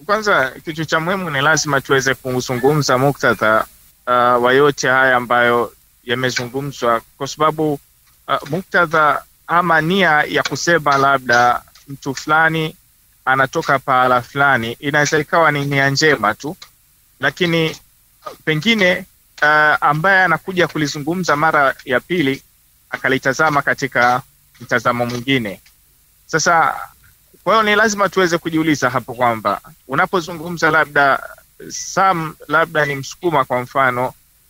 kwanza kitu cha muhimu ni lazima tuweze kuzungumza muktadha uh, wa yote haya ambayo yamezungumzwa, kwa sababu uh, muktadha ama nia ya kusema labda mtu fulani anatoka pahala fulani inaweza ikawa ni nia njema tu, lakini uh, pengine uh, ambaye anakuja kulizungumza mara ya pili akalitazama katika mtazamo mwingine. Sasa kwa hiyo ni lazima tuweze kujiuliza hapo kwamba unapozungumza labda Sam labda ni Msukuma kwa mfano,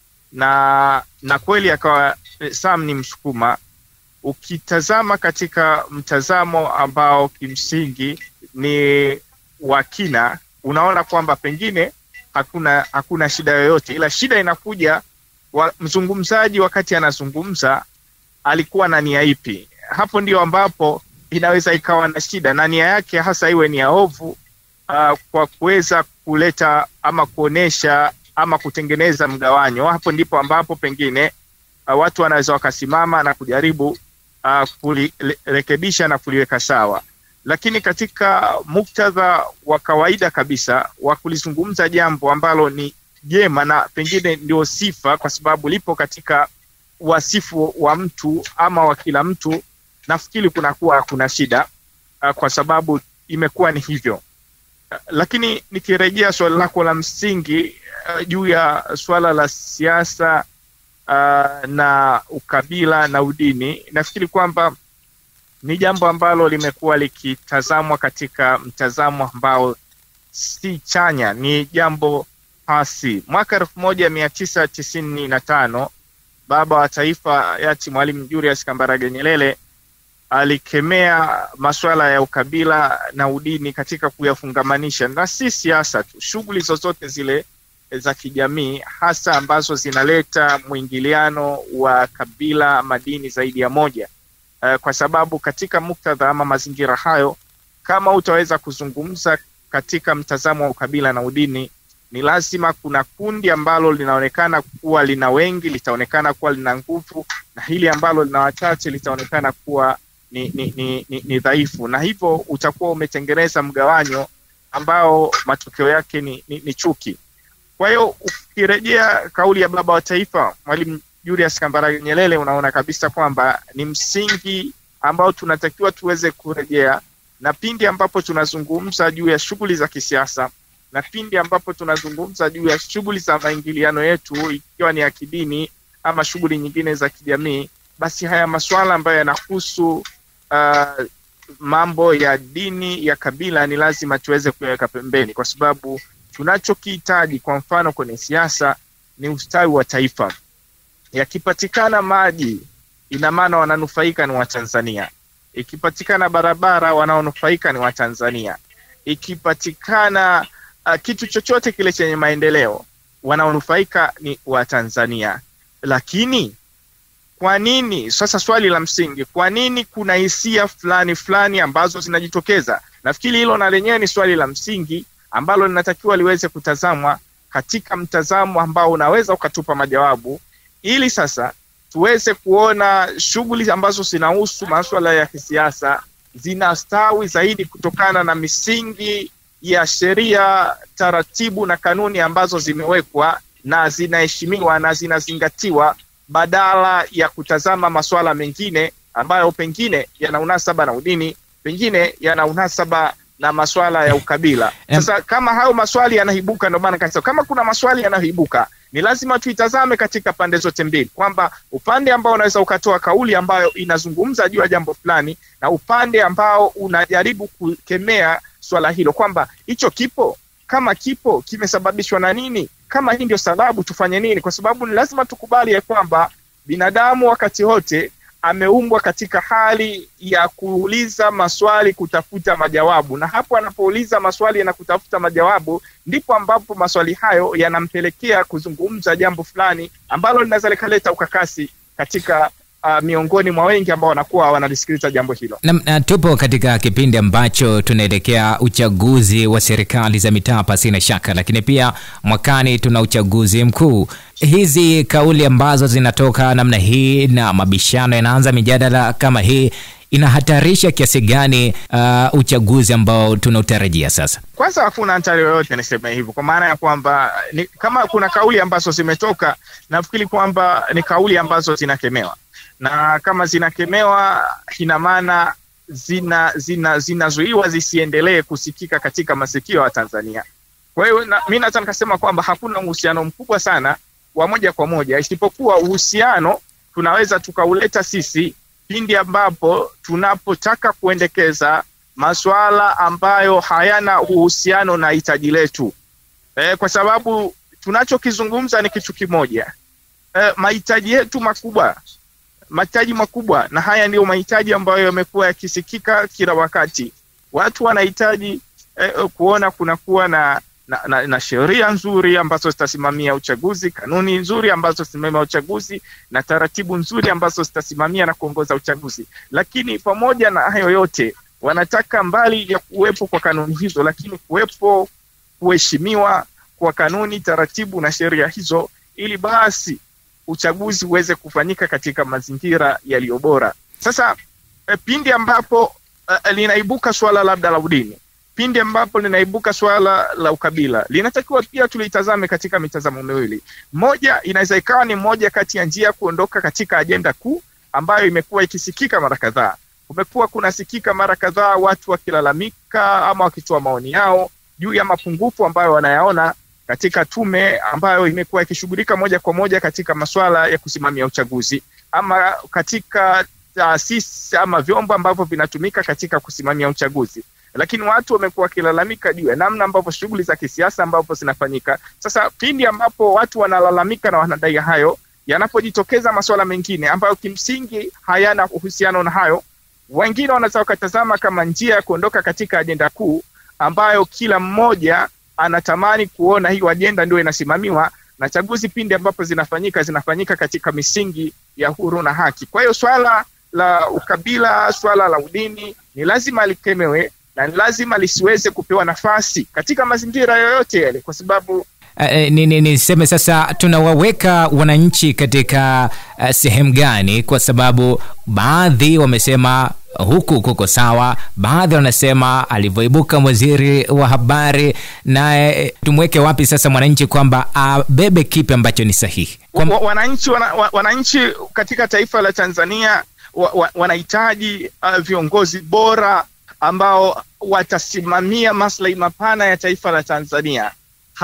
na na kweli akawa Sam ni Msukuma, ukitazama katika mtazamo ambao kimsingi ni wa kina, unaona kwamba pengine hakuna hakuna shida yoyote, ila shida inakuja wa, mzungumzaji wakati anazungumza alikuwa na nia ipi? Hapo ndio ambapo inaweza ikawa na shida, na nia yake hasa iwe ni ya ovu uh, kwa kuweza kuleta ama kuonesha ama kutengeneza mgawanyo. Hapo ndipo ambapo pengine uh, watu wanaweza wakasimama na kujaribu uh, kulirekebisha na kuliweka sawa, lakini katika muktadha wa kawaida kabisa wa kulizungumza jambo ambalo ni jema na pengine ndio sifa, kwa sababu lipo katika wasifu wa mtu ama wa kila mtu, nafikiri kunakuwa hakuna shida uh, kwa sababu imekuwa ni hivyo. Uh, lakini nikirejea swali lako la msingi uh, juu ya swala la siasa uh, na ukabila na udini, nafikiri kwamba ni jambo ambalo limekuwa likitazamwa katika mtazamo ambao si chanya, ni jambo hasi. Mwaka elfu moja mia tisa tisini na tano baba wa taifa hayati Mwalimu Julius Kambarage Nyerere alikemea masuala ya ukabila na udini katika kuyafungamanisha, na si siasa tu, shughuli zozote zile za kijamii, hasa ambazo zinaleta mwingiliano wa kabila madini zaidi ya moja. Uh, kwa sababu katika muktadha ama mazingira hayo, kama utaweza kuzungumza katika mtazamo wa ukabila na udini ni lazima kuna kundi ambalo linaonekana kuwa lina wengi litaonekana kuwa lina nguvu, na hili ambalo lina wachache litaonekana kuwa ni, ni, ni, ni, ni dhaifu, na hivyo utakuwa umetengeneza mgawanyo ambao matokeo yake ni, ni, ni chuki. Kwa hiyo ukirejea kauli ya baba wa taifa Mwalimu Julius Kambarage Nyerere, unaona kabisa kwamba ni msingi ambao tunatakiwa tuweze kurejea, na pindi ambapo tunazungumza juu ya shughuli za kisiasa na pindi ambapo tunazungumza juu ya shughuli za maingiliano yetu ikiwa ni ya kidini ama shughuli nyingine za kijamii, basi haya masuala ambayo yanahusu uh, mambo ya dini ya kabila ni lazima tuweze kuyaweka pembeni, kwa sababu tunachokihitaji kwa mfano kwenye siasa ni ustawi wa taifa. Yakipatikana maji, ina maana wananufaika ni Watanzania. Ikipatikana barabara, wanaonufaika ni Watanzania. Ikipatikana uh, kitu chochote kile chenye maendeleo wanaonufaika ni Watanzania. Lakini kwa nini sasa, swali la msingi, kwa nini kuna hisia fulani fulani ambazo zinajitokeza? Nafikiri hilo na lenyewe ni swali la msingi ambalo linatakiwa liweze kutazamwa katika mtazamo ambao unaweza ukatupa majawabu, ili sasa tuweze kuona shughuli ambazo zinahusu masuala ya kisiasa zinastawi zaidi kutokana na misingi ya sheria, taratibu na kanuni ambazo zimewekwa na zinaheshimiwa na zinazingatiwa, badala ya kutazama masuala mengine ambayo pengine yana unasaba na udini, pengine yana unasaba na masuala ya ukabila. Sasa kama hayo maswali yanaibuka, ndio maana kasema kama kuna maswali yanayoibuka ni lazima tuitazame katika pande zote mbili, kwamba upande ambao unaweza ukatoa kauli ambayo inazungumza juu ya jambo fulani na upande ambao unajaribu kukemea swala hilo, kwamba hicho kipo, kama kipo kimesababishwa na nini, kama hii ndio sababu tufanye nini, kwa sababu ni lazima tukubali ya kwamba binadamu wakati wote ameumbwa katika hali ya kuuliza maswali kutafuta majawabu, na hapo anapouliza maswali na kutafuta majawabu, ndipo ambapo maswali hayo yanampelekea kuzungumza jambo fulani ambalo linaweza likaleta ukakasi katika uh, miongoni mwa wengi ambao wanakuwa wanalisikiliza jambo hilo. Na, na tupo katika kipindi ambacho tunaelekea uchaguzi wa serikali za mitaa pasina shaka, lakini pia mwakani tuna uchaguzi mkuu. Hizi kauli ambazo zinatoka namna hii na mabishano yanaanza, mijadala kama hii inahatarisha kiasi gani uh, uchaguzi ambao tunautarajia sasa? Kwanza hakuna hatari yoyote, niseme hivyo, kwa maana ya kwamba ni, kama kuna kauli ambazo zimetoka, nafikiri kwamba ni kauli ambazo zinakemewa, na kama zinakemewa, ina maana zina zinazuiwa zina zisiendelee kusikika katika masikio ya Tanzania. Kwa hiyo na, mi naweza nikasema kwamba hakuna uhusiano mkubwa sana wa moja kwa moja, isipokuwa uhusiano tunaweza tukauleta sisi pindi ambapo tunapotaka kuendekeza masuala ambayo hayana uhusiano na hitaji letu e, kwa sababu tunachokizungumza ni kitu kimoja e, mahitaji yetu makubwa mahitaji makubwa, na haya ndiyo mahitaji ambayo yamekuwa yakisikika kila wakati. Watu wanahitaji eh, kuona kunakuwa na na, na, na sheria nzuri ambazo zitasimamia uchaguzi, kanuni nzuri ambazo zitasimamia uchaguzi na taratibu nzuri ambazo zitasimamia na kuongoza uchaguzi. Lakini pamoja na hayo yote, wanataka mbali ya kuwepo kwa kanuni hizo, lakini kuwepo kuheshimiwa kwa kanuni, taratibu na sheria hizo, ili basi uchaguzi uweze kufanyika katika mazingira yaliyo bora. Sasa e, pindi ambapo e, linaibuka swala labda la udini, pindi ambapo linaibuka swala la ukabila, linatakiwa pia tulitazame katika mitazamo miwili. Moja, inaweza ikawa ni moja kati ya njia kuondoka katika ajenda kuu ambayo imekuwa ikisikika mara kadhaa. Kumekuwa kunasikika mara kadhaa watu wakilalamika ama wakitoa maoni yao juu ya mapungufu ambayo wanayaona katika tume ambayo imekuwa ikishughulika moja kwa moja katika masuala ya kusimamia uchaguzi ama katika taasisi ama vyombo ambavyo vinatumika katika kusimamia uchaguzi, lakini watu wamekuwa wakilalamika juu ya namna ambavyo shughuli za kisiasa ambavyo zinafanyika. Sasa pindi ambapo watu wanalalamika na wanadai hayo, yanapojitokeza masuala mengine ambayo kimsingi hayana uhusiano na hayo, wengine wanaweza wakatazama kama njia ya kuondoka katika ajenda kuu ambayo kila mmoja anatamani kuona hiyo ajenda ndio inasimamiwa na chaguzi pindi ambapo zinafanyika zinafanyika katika misingi ya huru na haki. Kwa hiyo swala la ukabila, swala la udini ni lazima likemewe na ni lazima lisiweze kupewa nafasi katika mazingira yoyote yale, kwa sababu Uh, niseme ni sasa tunawaweka wananchi katika uh, sehemu gani? Kwa sababu baadhi wamesema huku kuko sawa, baadhi wanasema alivyoibuka waziri wa habari, naye tumweke wapi sasa mwananchi kwamba abebe kipi ambacho ni sahihi? Kwa... wananchi wana, wananchi katika taifa la Tanzania wa, wa, wanahitaji uh, viongozi bora ambao watasimamia maslahi mapana ya taifa la Tanzania.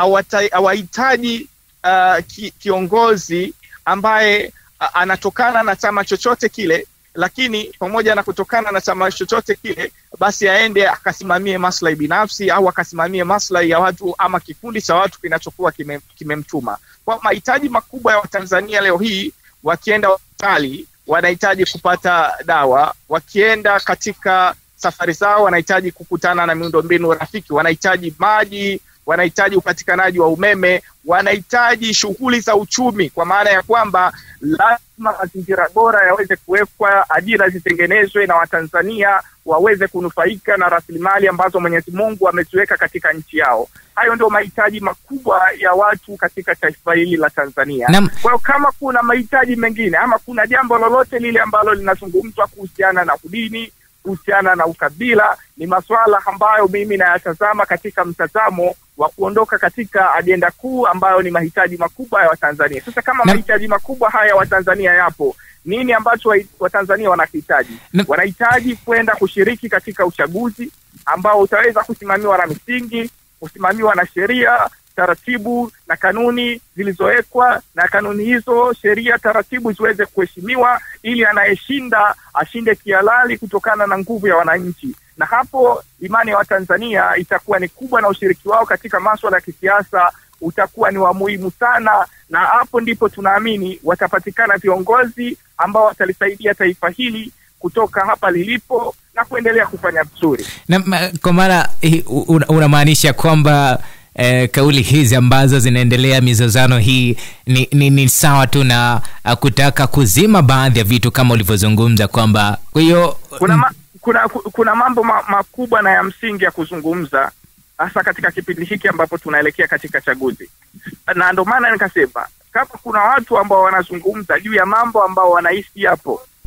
Hawahitaji uh, ki, kiongozi ambaye uh, anatokana na chama chochote kile, lakini pamoja na kutokana na chama chochote kile, basi aende akasimamie maslahi binafsi au akasimamie maslahi ya watu ama kikundi cha watu kinachokuwa kimemtuma. Kime kwa mahitaji makubwa ya Watanzania leo hii, wakienda hospitali wanahitaji kupata dawa, wakienda katika safari zao wanahitaji kukutana na miundombinu rafiki, wanahitaji maji, wanahitaji upatikanaji wa umeme, wanahitaji shughuli za uchumi, kwa maana ya kwamba lazima mazingira bora yaweze kuwekwa, ajira zitengenezwe na Watanzania waweze kunufaika na rasilimali ambazo Mwenyezi Mungu ameziweka katika nchi yao. Hayo ndio mahitaji makubwa ya watu katika taifa hili la Tanzania. Kwa hiyo kama kuna mahitaji mengine ama kuna jambo lolote lile ambalo linazungumzwa kuhusiana na udini kuhusiana na ukabila ni masuala ambayo mimi nayatazama katika mtazamo wa kuondoka katika ajenda kuu ambayo ni mahitaji makubwa ya Watanzania. Sasa kama na... mahitaji makubwa haya ya Watanzania yapo, nini ambacho Watanzania wanakihitaji? Na... wanahitaji kwenda kushiriki katika uchaguzi ambao utaweza kusimamiwa na misingi, kusimamiwa na sheria taratibu na kanuni zilizowekwa, na kanuni hizo, sheria, taratibu ziweze kuheshimiwa, ili anayeshinda ashinde kihalali kutokana na nguvu ya wananchi. Na hapo imani ya Watanzania itakuwa ni kubwa, na ushiriki wao katika maswala ya kisiasa utakuwa ni wa muhimu sana, na hapo ndipo tunaamini watapatikana viongozi ambao watalisaidia taifa hili kutoka hapa lilipo na kuendelea kufanya vizuri. Na kwa maana unamaanisha kwamba Eh, kauli hizi ambazo zinaendelea mizozano hii ni, ni, ni sawa tu na uh, kutaka kuzima baadhi ya vitu kama ulivyozungumza kwamba kwa hiyo kuna, ma, kuna, kuna mambo ma, makubwa na ya msingi ya kuzungumza hasa katika kipindi hiki ambapo tunaelekea katika chaguzi, na ndio maana nikasema kama kuna watu ambao wanazungumza juu ya mambo ambao wanahisi hapo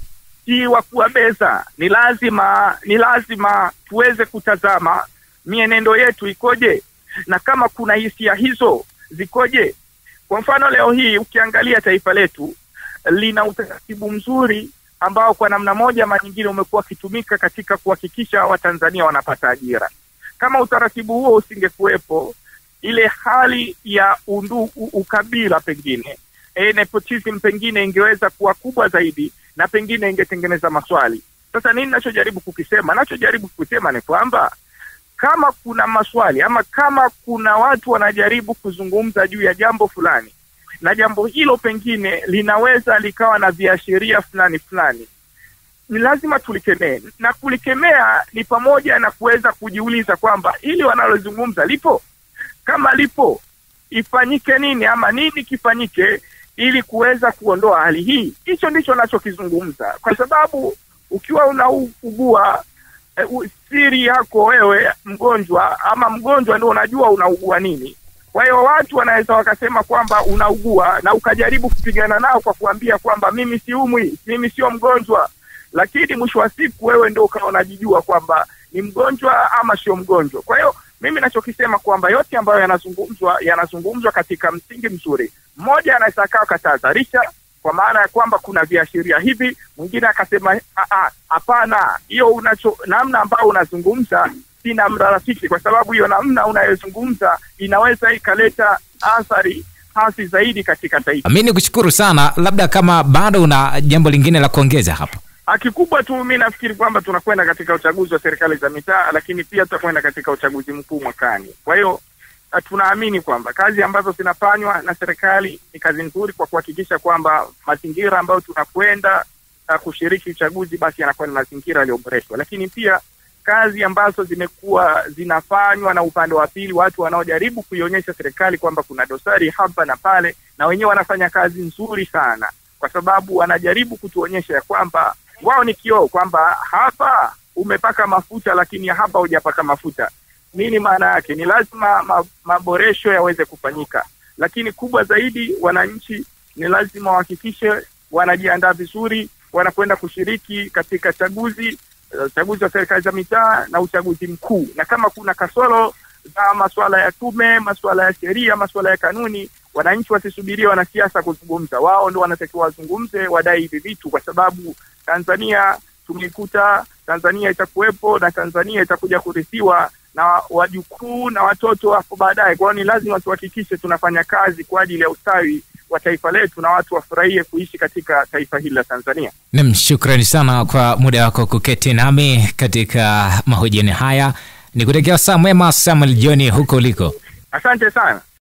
si wa kuwabeza. Ni lazima ni lazima tuweze kutazama mienendo yetu ikoje, na kama kuna hisia hizo zikoje. Kwa mfano leo hii ukiangalia taifa letu lina utaratibu mzuri ambao kwa namna moja ama nyingine umekuwa ukitumika katika kuhakikisha Watanzania wanapata ajira. Kama utaratibu huo usingekuwepo, ile hali ya undu, u, ukabila pengine e, nepotism pengine ingeweza kuwa kubwa zaidi na pengine ingetengeneza maswali. Sasa nini nachojaribu kukisema? Nachojaribu kukisema ni kwamba kama kuna maswali ama kama kuna watu wanajaribu kuzungumza juu ya jambo fulani na jambo hilo pengine linaweza likawa na viashiria fulani fulani, ni lazima tulikemee, na kulikemea ni pamoja na kuweza kujiuliza kwamba hili wanalozungumza lipo, kama lipo ifanyike nini ama nini kifanyike ili kuweza kuondoa hali hii. Hicho ndicho nachokizungumza, kwa sababu ukiwa unaugua e, siri yako wewe mgonjwa ama mgonjwa ndio unajua unaugua nini. Kwa hiyo watu wanaweza wakasema kwamba unaugua na ukajaribu kupigana nao kwa kuambia kwamba mimi siumwi, mimi sio mgonjwa, lakini mwisho wa siku wewe ndio ukawa unajijua kwamba ni mgonjwa ama sio mgonjwa. Kwa hiyo mimi nachokisema kwamba yote ambayo yanazungumzwa yanazungumzwa katika msingi mzuri. Mmoja anaweza akawa katahadharisha kwa maana ya kwamba kuna viashiria hivi, mwingine akasema hapana, hiyo unacho namna ambayo unazungumza si namna rafiki, kwa sababu hiyo namna unayozungumza inaweza ikaleta athari hasi zaidi katika taifa. Mi ni kushukuru sana, labda kama bado una jambo lingine la kuongeza hapo. Kikubwa tu mi nafikiri kwamba tunakwenda katika uchaguzi wa serikali za mitaa, lakini pia tutakwenda katika uchaguzi mkuu mwakani. Kwa hiyo tunaamini kwamba kazi ambazo zinafanywa na serikali ni kazi nzuri kwa kuhakikisha kwamba mazingira ambayo tunakwenda uh, kushiriki uchaguzi basi yanakuwa ni mazingira yaliyoboreshwa, lakini pia kazi ambazo zimekuwa zinafanywa na upande wa pili, watu wanaojaribu kuionyesha serikali kwamba kuna dosari hapa na pale, na wenyewe wanafanya kazi nzuri sana, kwa sababu wanajaribu kutuonyesha ya kwamba wao ni kioo, kwamba hapa umepaka mafuta, lakini hapa hujapaka mafuta. Nini maana yake? Ni lazima ma, maboresho yaweze kufanyika, lakini kubwa zaidi, wananchi ni lazima wahakikishe wanajiandaa vizuri, wanakwenda kushiriki katika chaguzi uchaguzi wa serikali za mitaa na uchaguzi mkuu, na kama kuna kasoro za masuala ya tume, masuala ya sheria, masuala ya kanuni, wananchi wasisubirie wanasiasa kuzungumza. Wao ndo wanatakiwa wazungumze, wadai hivi vitu, kwa sababu Tanzania tumeikuta, Tanzania itakuwepo na Tanzania itakuja kurithiwa na wajukuu na watoto hapo baadaye. Kwa hiyo ni lazima tuhakikishe tunafanya kazi kwa ajili ya ustawi wa taifa letu na watu wafurahie kuishi katika taifa hili la Tanzania. Nam, shukrani sana kwa muda wako kuketi nami katika mahojiano haya. Ni kutekea saa mwema Samuel Joni huko uliko. Asante sana.